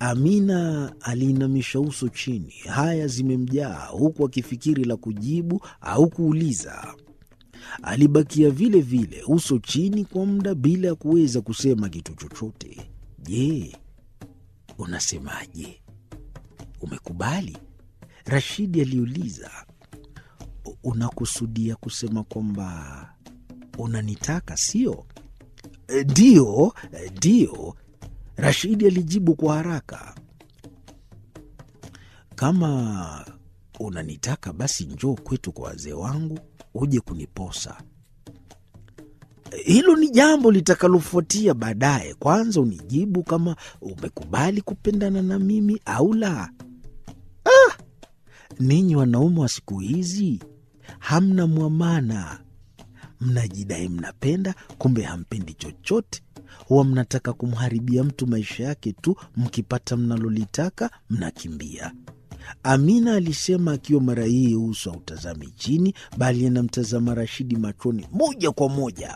Amina aliinamisha uso chini, haya zimemjaa, huku akifikiri la kujibu au kuuliza. Alibakia vile vile, uso chini kwa muda bila ya kuweza kusema kitu chochote. Je, unasemaje? Umekubali? Rashidi aliuliza. Unakusudia kusema kwamba unanitaka, sio? Ndiyo, ndiyo, Rashidi alijibu kwa haraka. Kama unanitaka basi njoo kwetu kwa wazee wangu uje kuniposa. Hilo ni jambo litakalofuatia baadaye. Kwanza unijibu kama umekubali kupendana na mimi au la. Ah, ninyi wanaume wa siku hizi hamna mwamana, mnajidai mnapenda, kumbe hampendi chochote. Huwa mnataka kumharibia mtu maisha yake tu, mkipata mnalolitaka mnakimbia. Amina alisema akiwa mara hii uso hautazami chini, bali anamtazama Rashidi machoni moja kwa moja.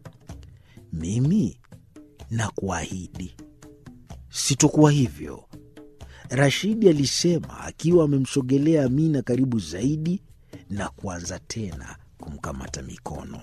Mimi nakuahidi sitokuwa hivyo, Rashidi alisema akiwa amemsogelea Amina karibu zaidi na kuanza tena kumkamata mikono.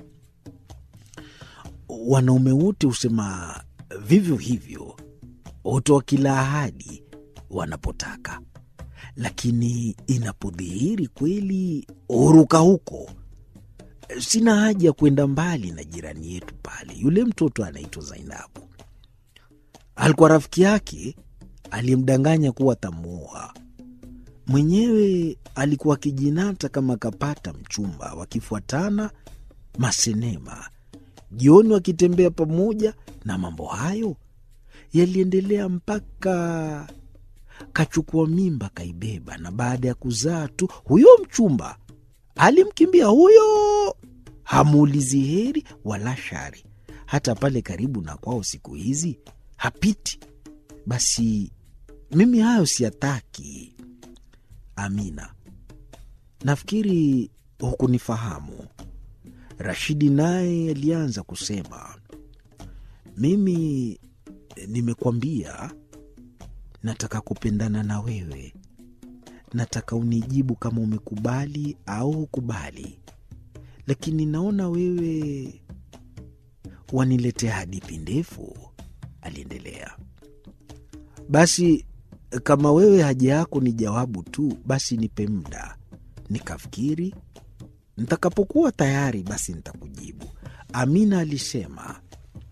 Wanaume wote husema vivyo hivyo, hutoa kila ahadi wanapotaka, lakini inapodhihiri kweli huruka huko. Sina haja ya kwenda mbali na jirani yetu pale, yule mtoto anaitwa Zainabu. Alikuwa rafiki yake aliyemdanganya kuwa tamuoa. Mwenyewe alikuwa akijinata kama kapata mchumba, wakifuatana masenema jioni, wakitembea pamoja, na mambo hayo yaliendelea mpaka kachukua mimba kaibeba, na baada ya kuzaa tu huyo mchumba alimkimbia huyo, hamuulizi heri wala shari. Hata pale karibu na kwao siku hizi hapiti. Basi mimi hayo siyataki. Amina, nafikiri hukunifahamu. Rashidi naye alianza kusema, mimi nimekwambia nataka kupendana na wewe, nataka unijibu kama umekubali au hukubali, lakini naona wewe waniletea hadithi ndefu, aliendelea. Basi kama wewe haja yako ni jawabu tu, basi nipe muda nikafikiri. Nitakapokuwa tayari, basi nitakujibu. Amina alisema.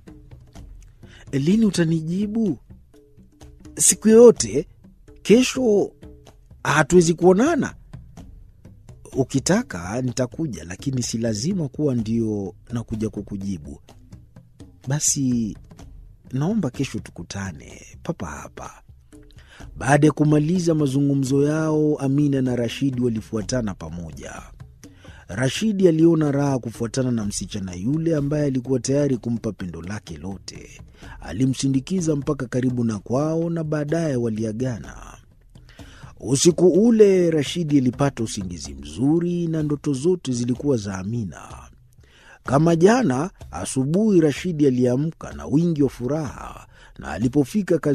Lini utanijibu? Siku yoyote. Kesho hatuwezi kuonana? Ukitaka nitakuja, lakini si lazima kuwa ndio nakuja kukujibu. Basi naomba kesho tukutane papa hapa. Baada ya kumaliza mazungumzo yao, Amina na Rashidi walifuatana pamoja. Rashidi aliona raha kufuatana na msichana yule ambaye alikuwa tayari kumpa pendo lake lote. Alimsindikiza mpaka karibu na kwao na baadaye waliagana. Usiku ule Rashidi alipata usingizi mzuri na ndoto zote zilikuwa za Amina. Kama jana asubuhi, Rashidi aliamka na wingi wa furaha, na alipofika